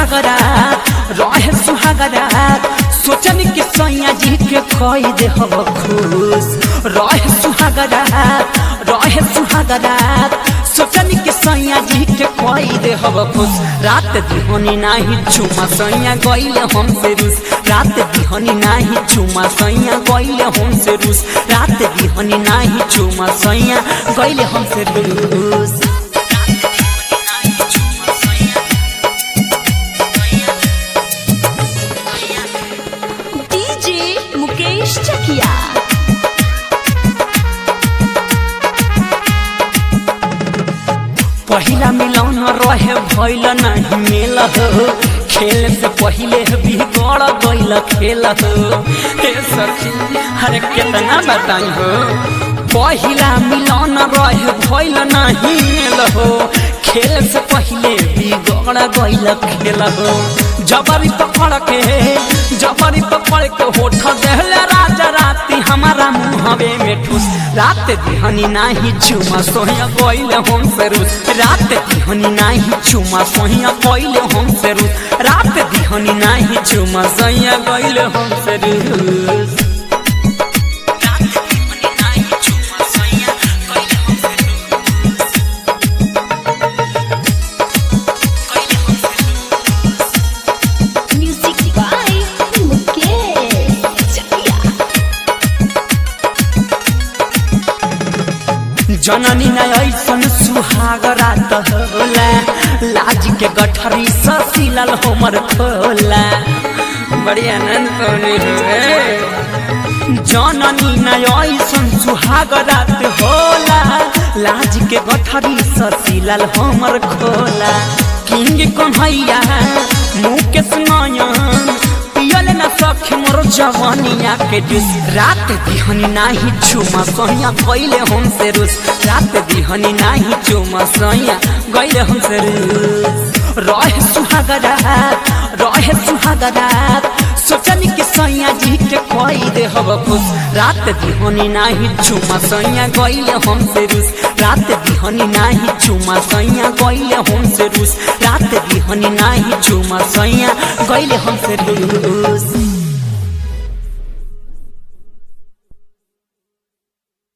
सुहागरा रहे सुहागरा सोचन के सैया जी के कई दे हब खुश रहे सुहागरा रहे सुहागरा सोचन के सैया जी के कई दे हब खुश रात दिहनी नाही चुमा सैया गइल हमसे रूस रात दिहनी नाही चुमा सैया गइल हमसे रूस रात दिहनी नाही चुमा सैया गइल हमसे रूस डीजे मुकेश चकिया पहिला मिलौन रहे भइल नहीं मेल हो खेल से पहिले बिगड़ गइल खेल हो हे सखी हरे कितना बताई हो पहिला मिलौन रहे भइल नहीं मेल हो खेल से पहिले बिगड़ गइल खेल हो जबरी पकड़ के जबरी पकड़ के होठ देहले राजा राती हमारा मुहवे में ठूस रात दिहनी नाही चुमा सोहिया गइल हम से रूस रात दिहनी नाही चुमा सोहिया गइल हम से रूस रात दिहनी नाही चुमा सोहिया गइल हम से रूस रात दिहनी नाही चुमा सोहिया गइल हम से रूस गइल हम से म्यूजिक बाय मुकेश चकिया जननी न ऐसन सुहाग रात होला लाज के गठरी ससिलल हमर खोला बड़ी आनंद पौनी हुए जननी न ऐसन सुहाग रात होला लाज के गठरी ससिलल हमर खोला किंग कन्हैया मुकेश नयन पियल न सखे मोर जवानिया के जुस रात दिहनी नाही चुमा सहिया गइले हमसे रुस रात दिहनी नाही चुमा सहिया गइले हमसे रुस रहे सुहागरा रहे सुहागरा सोचनी के सैया जी के कई दे हब खुश रात दिहनी नाही चुमा सैया गइले हमसे रुस रात दिहनी नाही चुमा सैया गइले हमसे रुस रात दिहनी नाही चुमा सैया गइले हमसे रुस